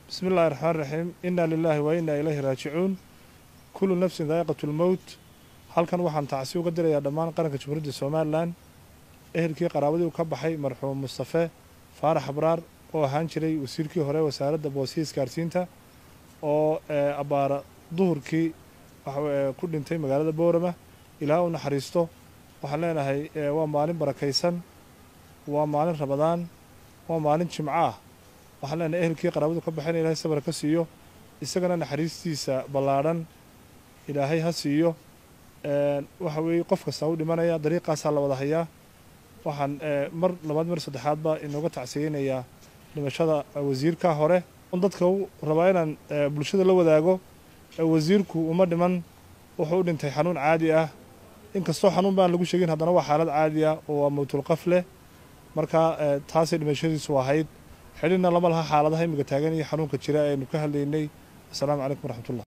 bismi illahi raxmaan raxiim inna lilaahi wa inna ilayhi raajicuun kullu nafsin daa'iqatu lmowt halkan waxaan tacsi uga dirayaa dhammaan qaranka jamhuuriyadda somalilan ehelkii qaraabadii u ka baxay marxuum mustafe faarax abraar oo ahaan jiray wasiirkii hore wasaaradda boosiya isgaarsiinta oo abbaara duhurkii ku dhintay magaalada boorama ilaa u naxariisto waxaan leenahay waa maalin barakaysan waa maalin rabadaan waa maalin jimco ah waxaan leenahay ehelkii qaraabadu ka baxeen ilaahay sabar ka siiyo isagana naxariistiisa ballaadhan ilaahay ha siiyo waxa weeye qof kastaa u dhimanaya dariiqaasaa la wada hayaa waxaan mar labaad mar saddexaadba inooga tacsiyeynayaa dhimashada wasiirka hore dadka u rabaa inaan bulshada la wadaago wasiirku uma dhiman wuxuu u dhintay xanuun caadi ah inkastoo xanuun baan lagu sheegin haddana waa xaalad caadi ah oo waa mawtulqaf leh marka taasay dhimashadiisu ahayd xidhina lama laha xaaladaha imiga taagan iyo xanuunka jira aynu ka hadlaynay assalaamu calaykum waraxmatullah